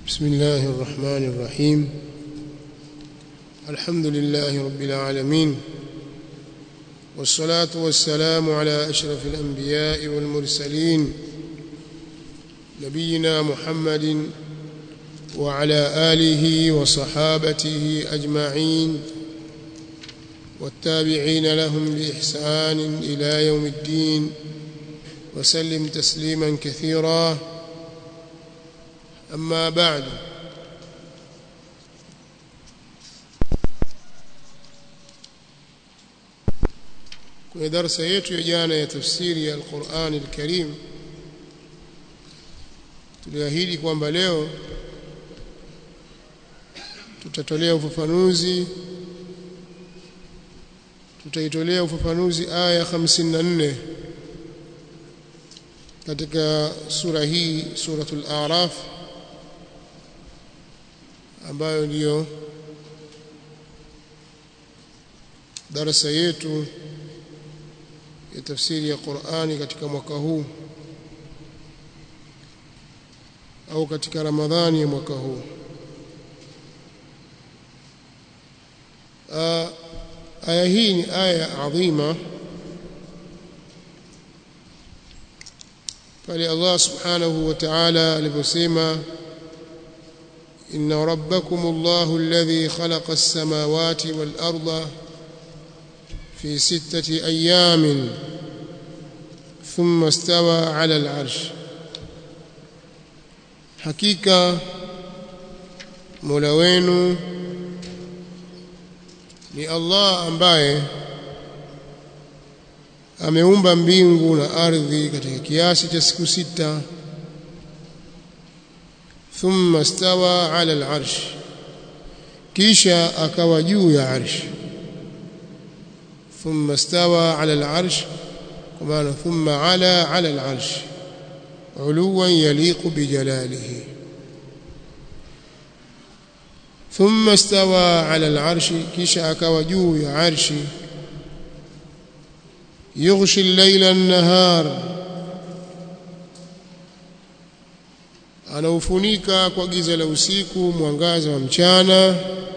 بسم الله الرحمن الرحيم الحمد لله رب العالمين والصلاة والسلام على أشرف الأنبياء والمرسلين نبينا محمد وعلى آله وصحابته أجمعين والتابعين لهم بإحسان إلى يوم الدين وسلم تسليما كثيرا أما بعد kwenye darasa yetu ya jana ya tafsiri ya Al-Qur'an Al-Karim tuliahidi kwamba leo tutatolea ufafanuzi tutaitolea ufafanuzi aya 54 katika sura hii suratul A'raf ambayo ndiyo darasa yetu ya tafsiri ya Qur'ani katika mwaka huu au katika Ramadhani ya mwaka huu aya hii ni aya adhima pale Allah subhanahu wa ta'ala aliposema إن ربكم الله الذي خلق السماوات والأرض في ستة أيام ثم استوى على العرش حقيقة مولوين ni Allah ambaye ameumba mbingu na ardhi katika kiasi cha siku sita thumma stawa ala al-arsh kisha akawa juu ya arsh thumma stawa ala al-arsh kwa maana thumma ala ala al-arsh uluwan yaliqu bijalalihi thumma stawa ala al-arsh kisha akawa juu ya arshi yughshi al-layla an-nahar anaufunika kwa giza la usiku mwangaza wa mchana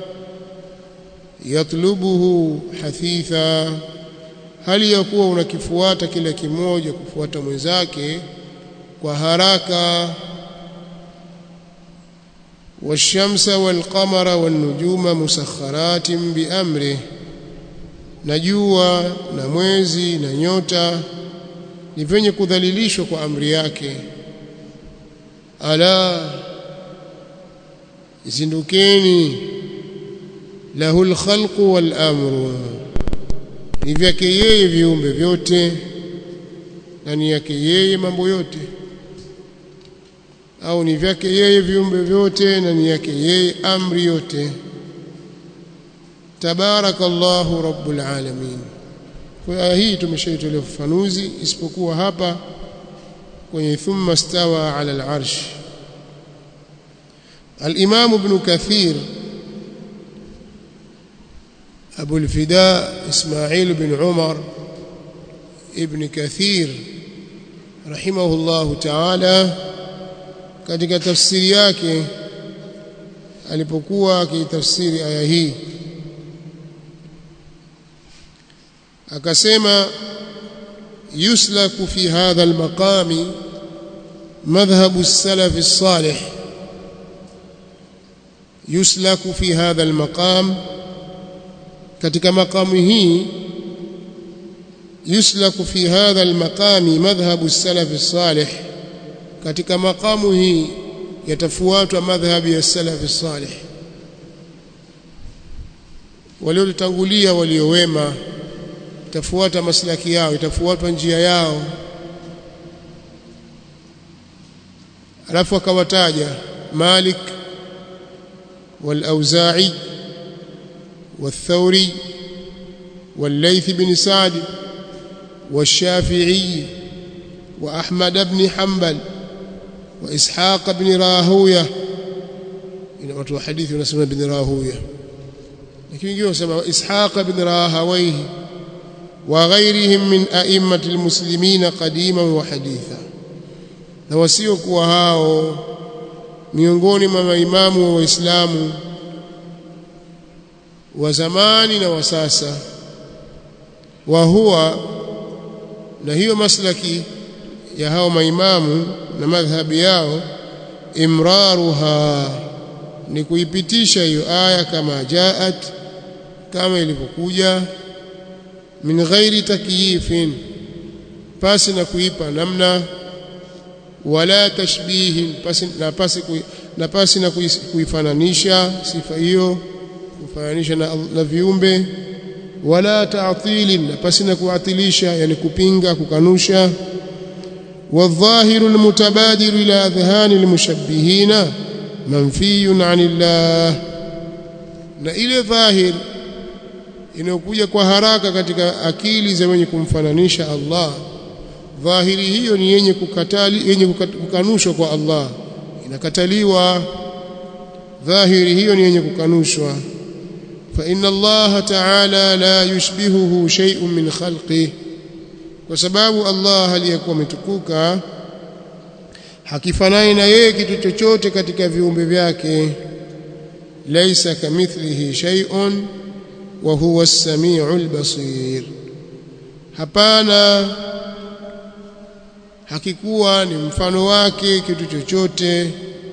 yatlubuhu hathitha hali ya kuwa unakifuata kila kimoja kufuata mwenzake kwa haraka washamsa walqamara wanujuma musakharatin biamri na jua na mwezi na nyota ni venye kudhalilishwa kwa amri yake ala zindukeni lahul khalqu wal amru ni vyake yeye viumbe vyote na ni yake yeye mambo yote au ni vyake yeye viumbe vyote na ni yake yeye amri yote tabarakallahu rabbul alamin kwa aya hii tumeshaitolea ufafanuzi isipokuwa hapa kwenye thumma stawa ala al-arsh al-imam ibn kathir abu al-fida ismail ibn umar ibn kathir rahimahullah ta'ala katika tafsiri yake alipokuwa akitafsiri aya hii akasema يسلك في هذا المقام مذهب السلف الصالح يسلك في هذا المقام katika makamu hii yuslaku fi hadha almaqami madhhabu salaf salih katika makamu hii yatafuatwa madhhabi ya salaf salih waliotangulia waliowema itafuata maslaki yao itafuatwa njia yao alafu akawataja Malik wal-Auza'i wal-Thawri wal-Layth bin Sa'd wal-Shafi'i wa Ahmad ibn Hanbal wa Ishaq ibn Rahuya ina watu wa hadithi wanasema ibn Rahuya lakini wengine wanasema Ishaq ibn Rahawayhi وغيرهم من أئمة المسلمين قديما وحديثا na wasiokuwa hao miongoni mwa maimamu wa Waislamu wa zamani na wa sasa wa huwa na hiyo maslaki ya hao maimamu na madhhabi yao imraruha ni kuipitisha hiyo aya kama jaat kama ilivyokuja min ghairi takyifin pasi na kuipa namna wala tashbihin pasi na pasi na pasi na kuifananisha sifa hiyo kufananisha na, na viumbe wala ta'tilin na pasi na kuatilisha yani kupinga kukanusha والظاهر المتبادر إلى أذهان المشبهين منفي عن الله na ile dhahir inayokuja kwa haraka katika akili za wenye kumfananisha Allah dhahiri hiyo ni yenye kukatali yenye kukanushwa kwa Allah inakataliwa dhahiri hiyo ni yenye kukanushwa fa inna Allah ta'ala la yushbihuhu shay'un min khalqihi kwa sababu Allah aliyekuwa ametukuka hakifanani na yeye kitu chochote katika viumbe vyake laisa kamithlihi shay'un wa huwa as-sami'ul basir hapana hakikuwa ni mfano wake kitu chochote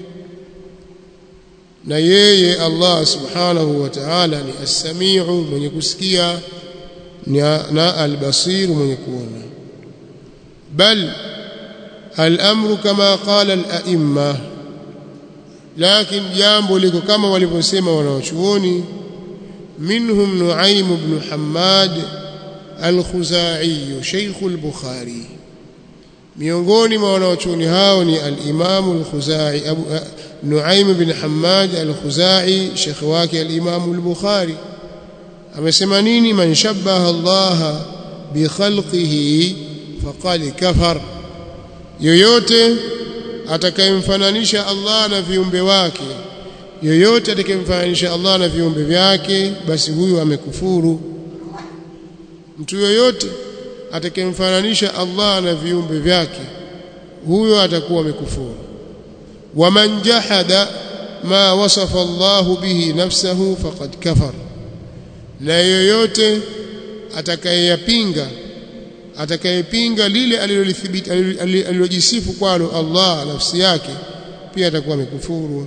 na yeye Allah subhanahu wa ta'ala ni as-sami'u mwenye kusikia na al-basir mwenye kuona bal al-amru kama qala al-a'imma lakini jambo liko kama walivyosema wanawachuoni minhum Nuaym ibn Hammad al-Khuzai Sheikh al-Bukhari miongoni mwa wanawachuoni hao ni al-Imam al-Khuzai Abu Nuaym ibn Hammad al-Khuzai Sheikh wake al-Imam al-Bukhari amesema nini man shabbaha Allah bi khalqihi faqad kafar yoyote atakayemfananisha Allah na viumbe wake yoyote atakayemfananisha Allah na viumbe vyake basi huyu amekufuru mtu yoyote atakayemfananisha Allah na viumbe vyake huyo atakuwa amekufuru waman jahada ma wasafa Allah bihi nafsahu faqad kafar na yoyote atakayeyapinga atakayepinga lile alilolithibiti alilojisifu kwalo Allah nafsi yake pia atakuwa amekufuru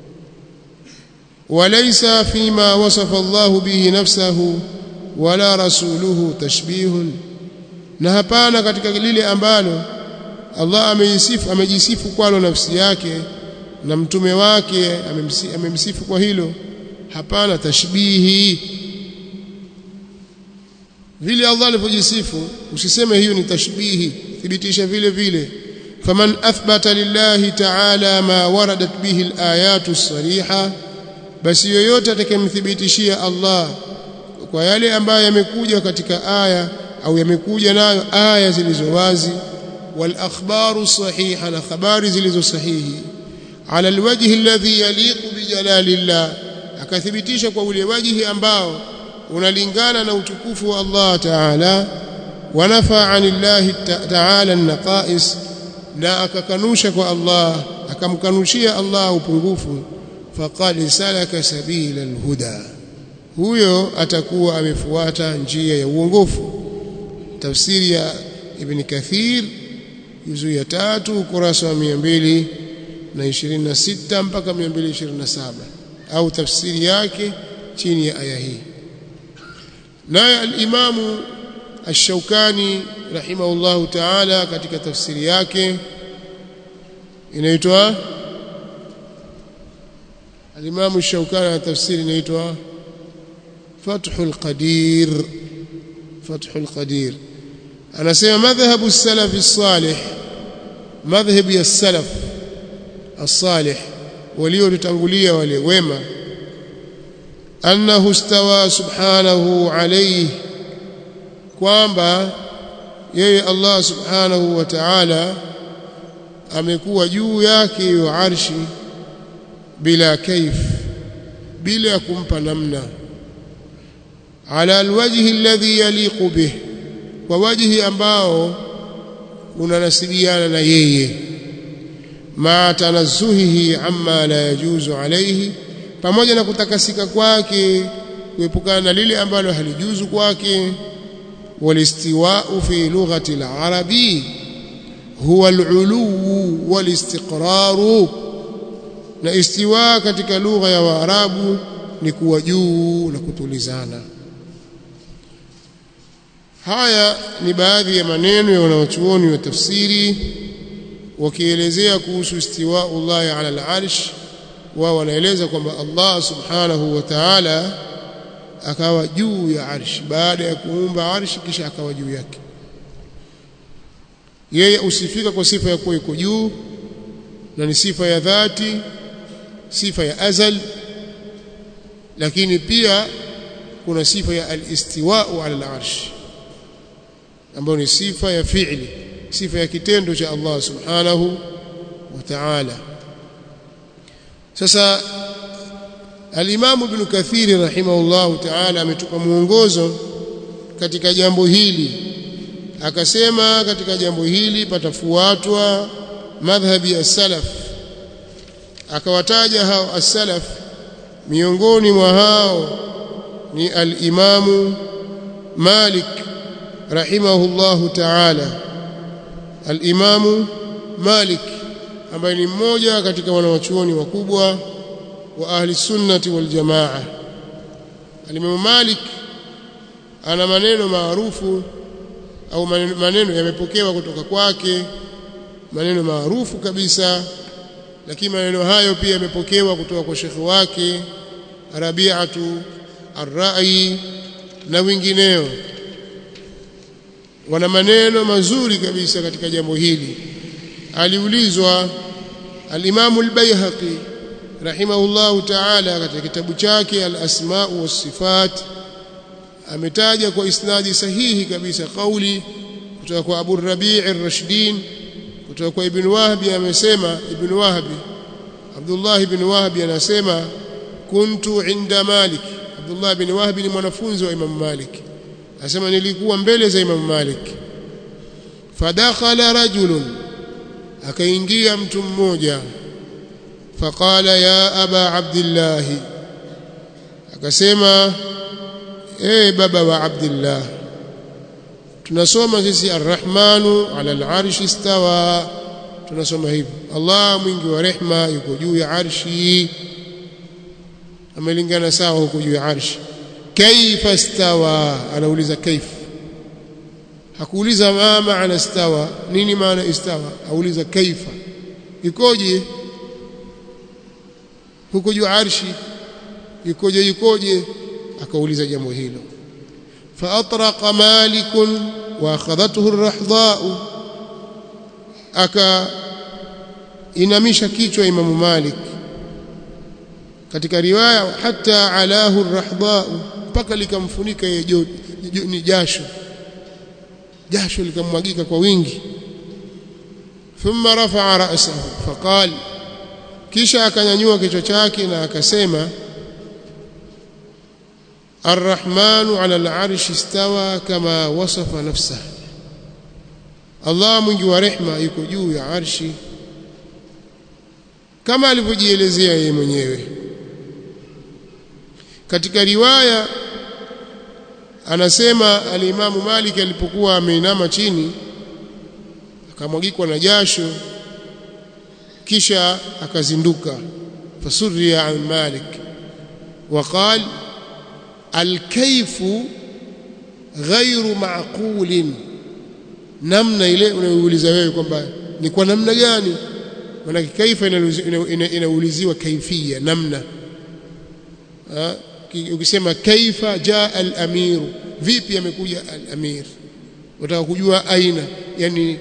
walaysa fima wasafa Allah bihi nafsahu wala rasuluhu tashbihun na hapana katika lile ambalo Allah amejisifu amejisifu kwalo nafsi yake na mtume wake amemsifu kwa hilo hapana tashbihi vile Allah alivyojisifu usiseme hiyo ni tashbihi thibitisha vile vile faman athbata lillahi ta'ala ma waradat bihi alayatu sariha basi yoyote atakayemthibitishia Allah kwa yale ambayo yamekuja katika aya au yamekuja nayo aya zilizo wazi wal akhbaru sahiha na habari zilizo sahihi ala alwajhi alladhi yaliqu bi jalalillah akathibitisha kwa ule wajihi ambao unalingana na utukufu wa Allah Ta'ala wanafa anillahi Ta'ala naqais na akakanusha kwa Allah akamkanushia Allah upungufu faqad salaka sabila alhuda huyo atakuwa amefuata njia ya uongofu tafsiri ya Ibn Kathir juzu ya tatu ukurasa wa 226 mpaka 227 au tafsiri yake chini ya aya hii naye al-Imamu Ash-Shawkani rahimahullahu ta'ala katika tafsiri yake inaitwa al-Imamu Ash-Shawkani na tafsiri inaitwa Fathul Qadir Fathul Qadir anasema madhhabu as-salaf as-salih madhhabi as-salaf as-salih waliotangulia wale wema annahu istawa subhanahu alayhi kwamba yeye Allah subhanahu wa ta'ala amekuwa juu yake hiyo arshi bila kaif bila kumpa namna ala alwajhi alladhi yaliqu bih kwa wajhi ambao unanasibiana na yeye ma tanazzuhihi amma la yajuzu alayhi pamoja na kutakasika kwake kuepukana na lile ambalo halijuzu kwake walistiwa'u fi lughati al-arabi huwa al-ulu wal-istiqraru na istiwa katika lugha ya waarabu ni kuwa juu na kutulizana haya ni baadhi ya maneno ya wanawachuoni wa tafsiri wakielezea kuhusu istiwa'ullahi ala al-arsh wao wanaeleza kwamba Allah subhanahu wa ta'ala akawa juu ya arshi baada ya kuumba arshi kisha akawa juu yake yeye usifika kwa sifa ya kuwa iko juu na ni sifa ya dhati sifa ya azal lakini pia kuna sifa ya al-istiwa'u ala al-arsh ambayo ni sifa ya fi'li sifa ya kitendo cha Allah subhanahu wa ta'ala sasa al-Imam Ibn Kathir rahimahullahu ta'ala ametupa mwongozo katika jambo hili akasema katika jambo hili patafuatwa madhhabi ya salaf akawataja hao as-salaf miongoni mwa hao ni al-Imam Malik rahimahullahu ta'ala al-Imam Malik ambaye ni mmoja katika wanawachuoni wakubwa wa ahli sunnati wal jamaa al-Imam Malik ana maneno maarufu au maneno yamepokewa kutoka kwake maneno maarufu kabisa lakini maneno hayo pia yamepokewa kutoka kwa shekhi wake Rabi'atu Ar-Ra'i na wengineo wana maneno mazuri kabisa katika jambo hili aliulizwa al-Imam al-Baihaqi rahimahullahu ta'ala katika kitabu chake al-Asma' was-Sifat ametaja kwa isnadi sahihi kabisa kauli kutoka kwa Abu Rabi' ar-Rashdin kutoka kwa Ibn Wahbi amesema Ibn Wahbi Abdullah ibn Wahbi anasema kuntu inda Malik Abdullah ibn Wahbi ni mwanafunzi wa Imam Malik anasema nilikuwa mbele za Imam Malik fadakhala rajulun akaingia mtu mmoja faqala ya aba abdillah akasema eh baba wa abdillah tunasoma sisi arrahmanu ala al'arshi istawa tunasoma hivyo Allah mwingi wa rehma yuko juu ya arshi amelingana sawa huko juu ya arshi kaifa istawa anauliza kaifa hakuuliza ma maana istawa nini maana istawa auliza kaifa ikoje huko juu arshi ikoje ikoje akauliza jambo hilo فأطرق مالك وأخذته الرحضاء aka inamisha kichwa Imam Malik katika riwaya hata alahu arrahdha mpaka likamfunika yeye ni jasho jasho likamwagika kwa wingi thumma rafa'a ra'sahu faqal kisha akanyanyua kichwa chake na akasema الرحمن على العرش استوى كما وصف نفسه Allah mwingi wa rehma yuko juu ya arshi kama alivyojielezea yeye mwenyewe katika riwaya anasema alimamu Malik alipokuwa ameinama chini akamwagikwa na jasho kisha akazinduka fasurriya an Malik وقال الكيف غير معقول namna ile unayouliza wewe kwamba ni kwa namna gani maana kaifa inauliziwa kaifia namna ukisema kaifa jaa al-amir vipi amekuja al-amir unataka kujua aina yani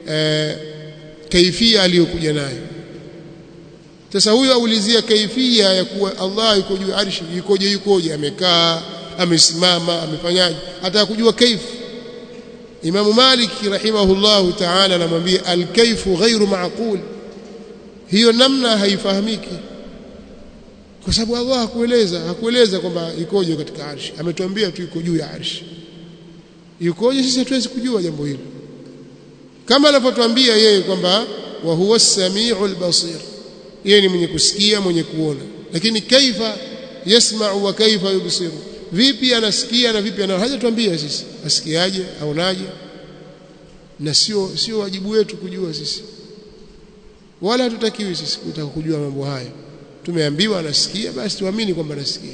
kaifia aliyokuja nayo sasa huyo aulizia kaifia ya kuwa Allah yuko juu arshi yukoje yukoje amekaa amesimama amefanyaje hata kujua kaifu Imam Malik rahimahullahu ta'ala anamwambia al-kayfu ghairu ma'qul hiyo namna haifahamiki kwa sababu Allah hakueleza hakueleza kwamba ikoje katika arshi ametuambia tu iko juu ya arshi yukoje sisi hatuwezi kujua jambo hilo kama anavyotuambia yeye kwamba wa huwa as-sami'u al-basir yeye ni mwenye kusikia mwenye kuona lakini kaifa yasma'u wa kaifa yubsiru vipi anasikia na vipi anaona hajatuambia sisi asikiaje aonaje na sio sio wajibu wetu kujua sisi wala hatutakiwi sisi kutaka kujua mambo haya tumeambiwa anasikia basi tuamini kwamba anasikia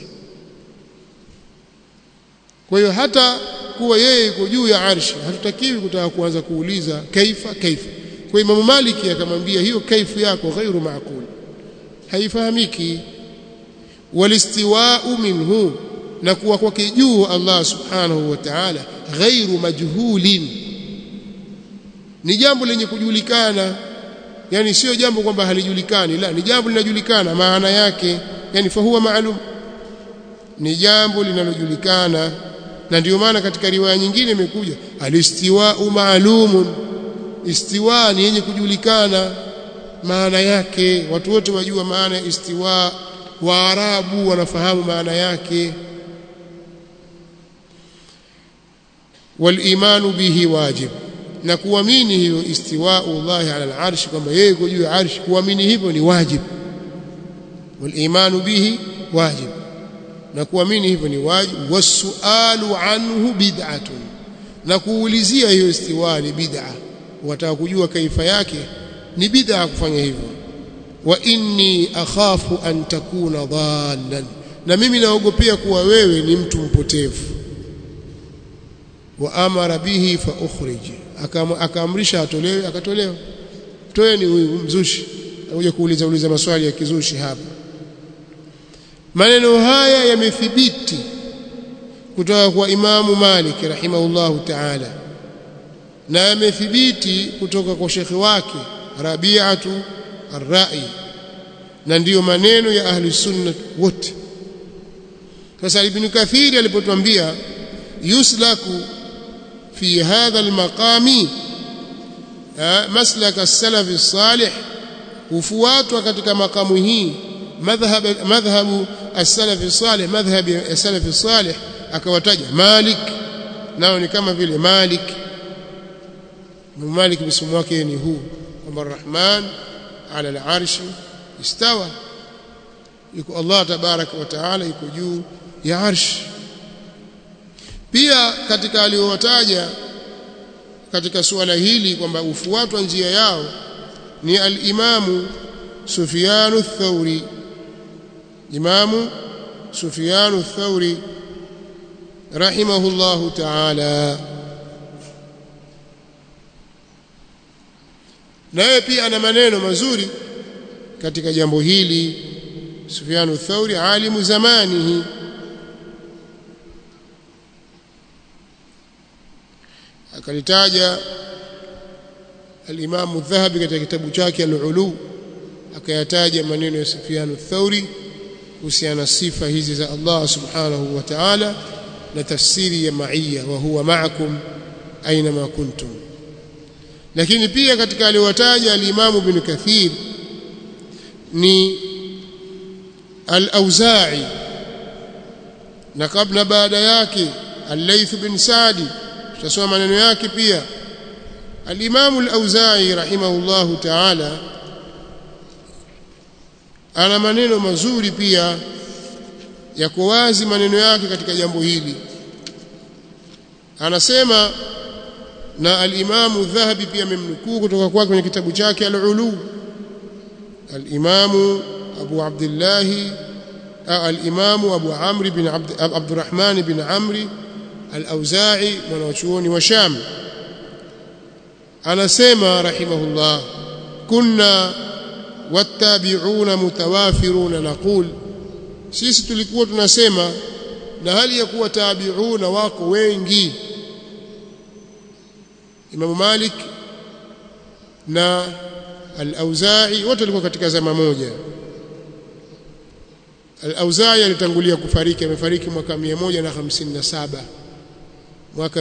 kwa hiyo hata kuwa yeye yuko juu ya arshi hatutakiwi kutaka kuanza kuuliza kaifa kaifa kwa Imam Maliki akamwambia hiyo kaifu yako ghairu maaqul haifahamiki walistiwa'u minhu na kuwa kwake juu Allah subhanahu wa ta'ala ghairu majhulin ni jambo lenye kujulikana yani sio jambo kwamba halijulikani la ni jambo linajulikana maana yake yani fahuwa maalum ni jambo linalojulikana na ndio maana katika riwaya nyingine imekuja alistiwa'u maalumun istiwa ni yenye kujulikana maana yake watu wote wajua maana ya istiwa waarabu wanafahamu maana yake walimanu bihi wajib na kuamini hiyo istiwa'u Allah ala al-arsh kwamba yeye yuko juu ya arsh kuamini hivyo ni wajib walimanu bihi wajib na kuamini hivyo ni wajib wasualu anhu bid'atun na kuulizia hiyo istiwa ni bid'a wataka kujua kaifa yake ni bid'a kufanya hivyo wa inni akhafu an takuna dhallan na mimi naogopea kuwa wewe ni mtu mpotevu wa amara bihi fa ukhrij akaamrisha atolewe akatolewa toe ni huyu mzushi anakuja kuuliza uliza maswali ya kizushi hapa maneno haya yamethibiti kutoka kwa Imamu Malik rahimahullahu ta'ala na yamethibiti kutoka kwa shekhi wake Rabi'atu Ar-Ra'i na ndiyo maneno ya ahli sunna wote sasa Ibn Kathir alipotuambia yuslaku fi hadha al-maqami maslaka as-salaf as-salih hufuatwa katika makamu hii madhhab madhhabu as-salaf as-salih madhhab as-salaf as-salih akawataja Malik nao ni kama vile Malik Malik msimu wake ni huu kwamba Rahman ala al-arshi istawa yuko Allah tabaraka wa taala yuko juu ya arshi pia katika aliyowataja katika suala hili kwamba ufuatwa njia yao ni al-Imamu Sufyanu Thauri Imamu Sufyanu Thauri rahimahullahu ta'ala naye pia ana maneno mazuri katika jambo hili Sufyanu Thauri alimu zamanihi akalitaja al-Imam Dhahabi katika kitabu chake al-Ulu akayataja maneno ya Sufyan Thauri kuhusiana sifa hizi za Allah subhanahu wa ta'ala na tafsiri ya ma'iyya wa huwa ma'akum aina ma kuntum lakini pia katika aliwataja al-Imam Ibn Kathir ni al-Auza'i na kabla baada yake al-Layth bin Sa'di tutasoma maneno yake pia al-Imam al-Auza'i rahimahullahu ta'ala ana maneno mazuri pia yako wazi maneno yake katika jambo hili anasema na al-Imam Dhahabi pia amemnukuu kutoka kwake kwenye kitabu chake al-Ulu al-Imam Abu Abdullah al-Imam Abu Amr bin Abdurrahman bin Amri al-Auza'i mwanachuoni wa Sham anasema rahimahullah kunna wattabi'una mutawafiruna naqul sisi tulikuwa tunasema na hali ya kuwa tabi'una wako wengi Imam Malik na al-Auza'i wote walikuwa katika zama moja al-Auza'i alitangulia kufariki amefariki mwaka 157 mwaka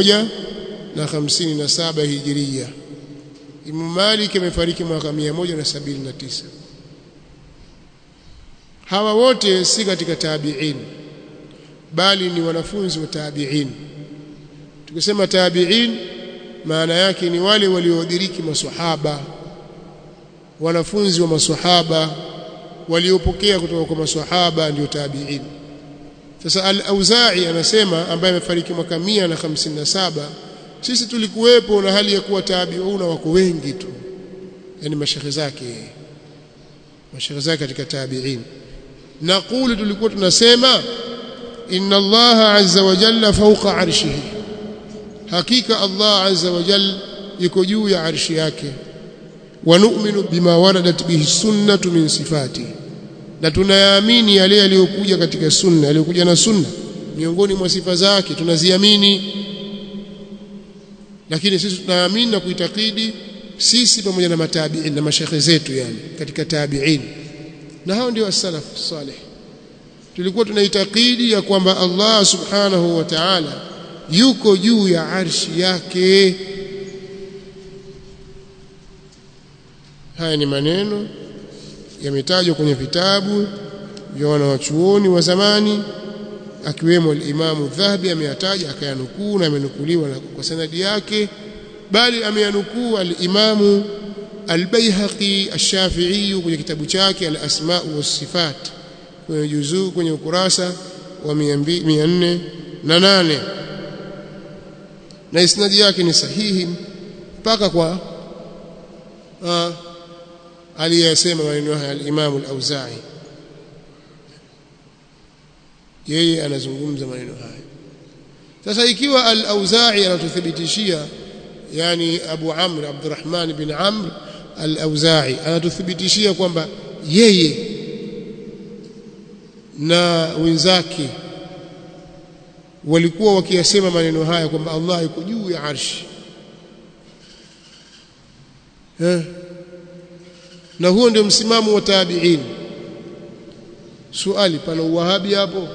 157 hijiria Imam Malik amefariki mwaka 179 hawa wote si katika tabi'in bali ni wanafunzi wa tabi'in tukisema tabi'in maana yake ni wale waliodiriki maswahaba wanafunzi wa maswahaba waliopokea kutoka kwa maswahaba ndio tabi'in sasa al-Auza'i anasema ambaye amefariki mwaka 157 sisi tulikuwepo na hali ya kuwa tabi'una wako wengi tu yani mashekhe zake mashekhe zake katika tabi'in naqulu tulikuwa tunasema inna Allah azza wa jalla fawqa arshihi hakika Allah azza wa jalla yuko juu ya arshi yake wa nu'minu bima waradat bihi sunnatu min sifati na tunayaamini yale yaliyokuja katika sunna yaliyokuja na sunna miongoni mwa sifa zake tunaziamini lakini sisi tunaamini na kuitakidi sisi pamoja na matabi'in na mashekhe zetu yani katika tabi'in na hao ndio as-salaf salih tulikuwa tunaitakidi ya kwamba Allah subhanahu wa ta'ala yuko juu ya arshi yake haya ni maneno yametajwa kwenye vitabu vya wanawachuoni wa zamani akiwemo al-Imam Dhahabi ameyataja akayanukuu na amenukuliwa kwa sanadi yake bali ameyanukuu al-Imam al-Baihaqi ash-Shafi'i kwenye kitabu chake al-Asma' was-Sifat kwenye juzuu kwenye ukurasa wa 408 na isnadi yake ni sahihi mpaka kwa aliyesema maneno haya al-Imam al-Auza'i yeye anazungumza maneno haya sasa ikiwa al-Auza'i anatuthibitishia yani Abu Amr Abdurrahman bin Amr al-Auza'i anatuthibitishia kwamba yeye na wenzake walikuwa wakiyasema maneno haya kwamba Allah yuko juu ya arshi eh na huo ndio msimamo wa tabi'in swali pana uwahabi hapo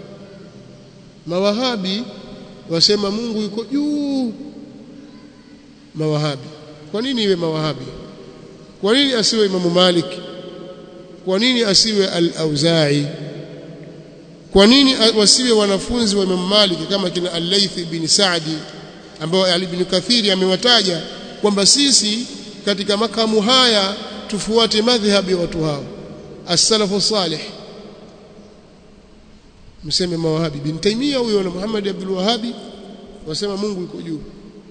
mawahabi wasema Mungu yuko juu mawahabi kwa nini iwe mawahabi kwa nini asiwe Imamu Malik kwa nini asiwe al-Auza'i kwa nini wasiwe wanafunzi wa Imam Malik kama kina Al-Layth bin Sa'di ambao Ali bin Kathiri amewataja kwamba sisi katika makamu haya tufuate madhhabi ya watu hao as-salafu salih mseme mawahabi bin Taymiyyah huyo na Muhammad Abdul Wahhabi wasema Mungu yuko juu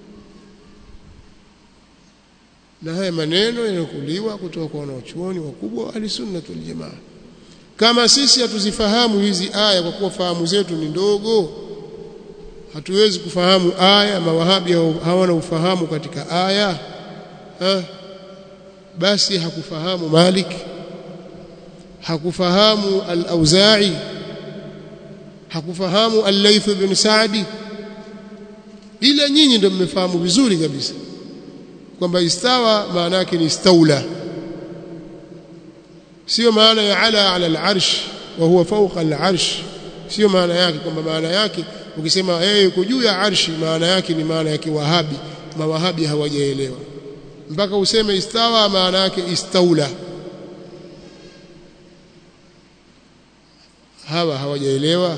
na haya maneno yanakuliwa kutoka kwa wanachuoni wakubwa wa ahlusunna wal jamaa kama sisi hatuzifahamu hizi aya kwa kuwa fahamu zetu ni ndogo hatuwezi kufahamu aya mawahabi hawana ufahamu katika aya ha? basi hakufahamu Malik hakufahamu al-Auza'i hakufahamu al-Layth bin Sa'di ila nyinyi ndio mmefahamu vizuri kabisa kwamba istawa maana yake ni istaula sio maana ya ala ala al-arsh wa huwa fawqa al-arsh sio maana yake kwamba maana yake ukisema yeye yuko juu ya arshi maana yake ni maana ya kiwahabi mawahabi hawajaelewa mpaka useme istawa maana yake istaula hawa hawajaelewa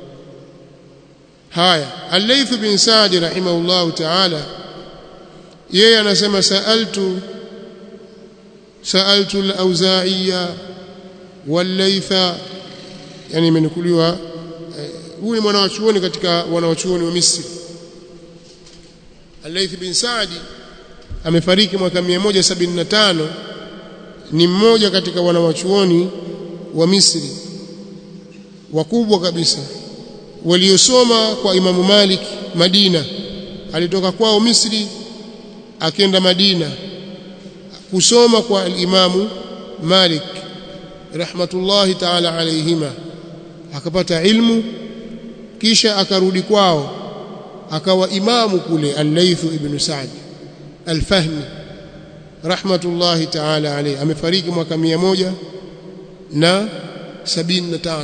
haya al-Layth bin Sa'd rahimahullah ta'ala yeye anasema sa'altu sa'altu al-Auza'iya wal-Laytha yani imenukuliwa huyu ni mwanawachuoni katika wanawachuoni wa Misri al-Layth bin Sa'd amefariki mwaka 175 ni mmoja katika wanawachuoni wa Misri wakubwa kabisa waliosoma kwa Imamu Malik Madina alitoka kwao Misri akenda Madina kusoma kwa al-Imamu Malik rahmatullahi ta'ala alayhima akapata ilmu kisha akarudi kwao akawa imamu kule al-Layth ibn Sa'd al-Fahmi rahmatullahi ta'ala alayhi amefariki mwaka 100 na 75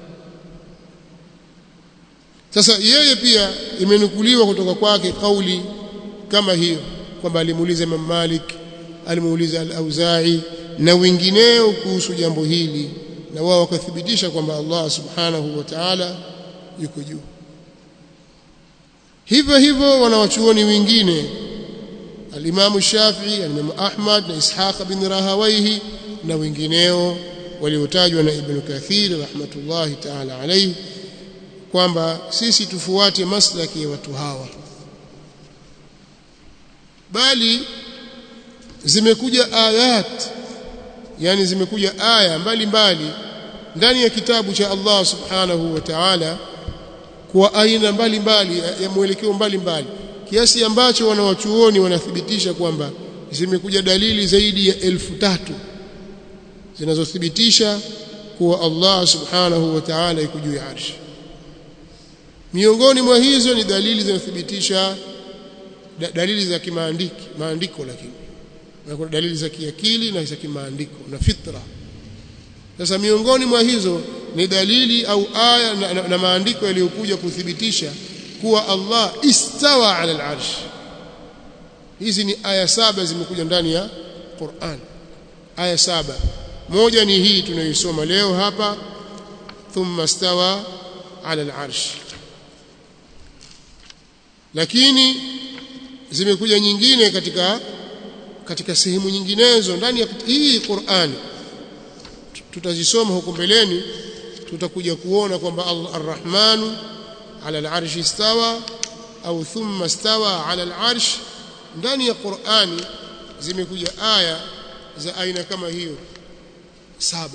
sasa yeye pia imenukuliwa kutoka kwake kauli kama hiyo kwamba alimuuliza Imam Malik alimuuliza al-Auza'i na wengineo kuhusu jambo hili na wao wakathibitisha kwamba Allah subhanahu wa ta'ala yuko juu hivyo hivyo wanawachuoni wengine al-Imam Shafi'i al-Imam Ahmad na Ishaq bin Rahawayhi na wengineo waliotajwa na Ibn Kathir rahmatullahi ta'ala alayhi kwamba sisi tufuate maslaki ya watu hawa bali zimekuja ayat yani zimekuja aya mbalimbali ndani ya kitabu cha Allah subhanahu wa ta'ala kwa aina mbalimbali ya mwelekeo mbalimbali kiasi ambacho wanawachuoni wanathibitisha kwamba zimekuja dalili zaidi ya elfu tatu zinazothibitisha kuwa Allah subhanahu wa ta'ala yuko juu ya arshi miongoni mwa hizo ni dalili zinazothibitisha da, dalili za kimaandiki maandiko lakini na kuna dalili za kiakili na za kimaandiko na fitra sasa miongoni mwa hizo ni dalili au aya na, na, na maandiko yaliyokuja kuthibitisha kuwa Allah istawa ala al-arsh hizi ni aya saba zimekuja ndani ya Qur'an aya saba moja ni hii tunayoisoma leo hapa thumma stawa ala al-arsh lakini zimekuja nyingine katika katika sehemu nyinginezo ndani ya hii Qur'ani tutazisoma huko mbeleni tutakuja kuona kwamba Ar-Rahmanu ala al-arsh istawa au thumma stawa ala al-arsh ndani ya Qur'ani zimekuja aya za aina kama hiyo saba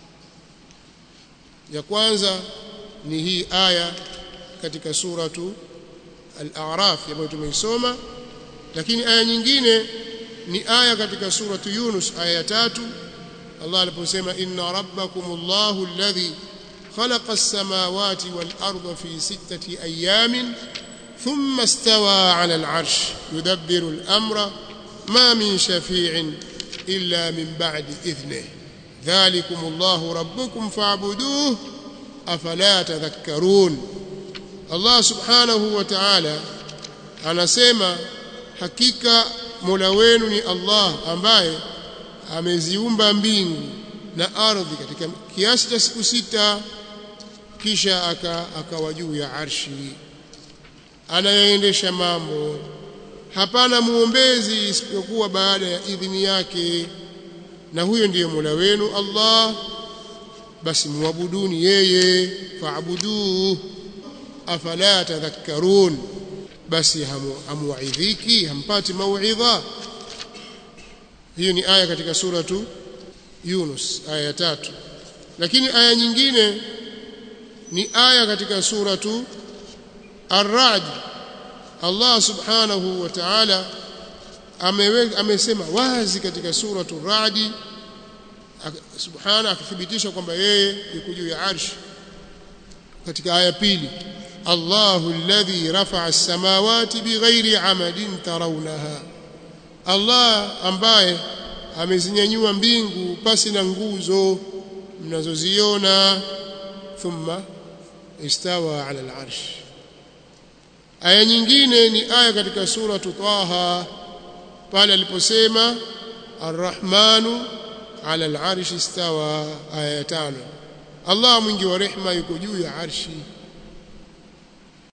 ya kwanza ni hii aya katika suratu al-A'raf ambayo tumeisoma lakini aya nyingine ni aya katika suratu Yunus aya ya tatu Allah aliposema inna rabbakumullahu alladhi khalaqa as-samawati wal arda fi sittati ayamin thumma istawa 'ala al-'arsh yudabbiru al-amra ma min shafi'in illa min ba'di idhnihi dhalikumullahu rabbukum fa'buduhu afala tadhakkarun Allah subhanahu wa ta'ala anasema hakika Mola wenu ni Allah ambaye ameziumba mbingu na ardhi katika kiasi cha siku sita kisha akawa juu ya arshi anayeendesha mambo hapana muombezi isipokuwa baada ya idhini yake na huyo ndiye Mola wenu Allah basi muabuduni yeye faabuduhu afala tadhakkarun basi hamuwaidhiki hampati mauidha hiyo ni aya katika suratu Yunus aya ya tatu lakini aya nyingine ni aya katika suratu Ar-Ra'd Allah subhanahu wa ta'ala amesema wazi katika suratu Ar-Ra'd subhana akithibitisha kwamba yeye yuko juu ya arshi katika aya pili Allahu alladhi rafa'a as-samawati bighairi 'amadin tarawnaha Allah ambaye amezinyanyua mbingu pasi na nguzo mnazoziona thumma istawa 'ala al-'arsh aya nyingine ni aya katika sura Taha pale aliposema Ar-Rahmanu 'ala al-'arshi istawa aya tano Allah mwingi wa rehma yuko juu ya arshi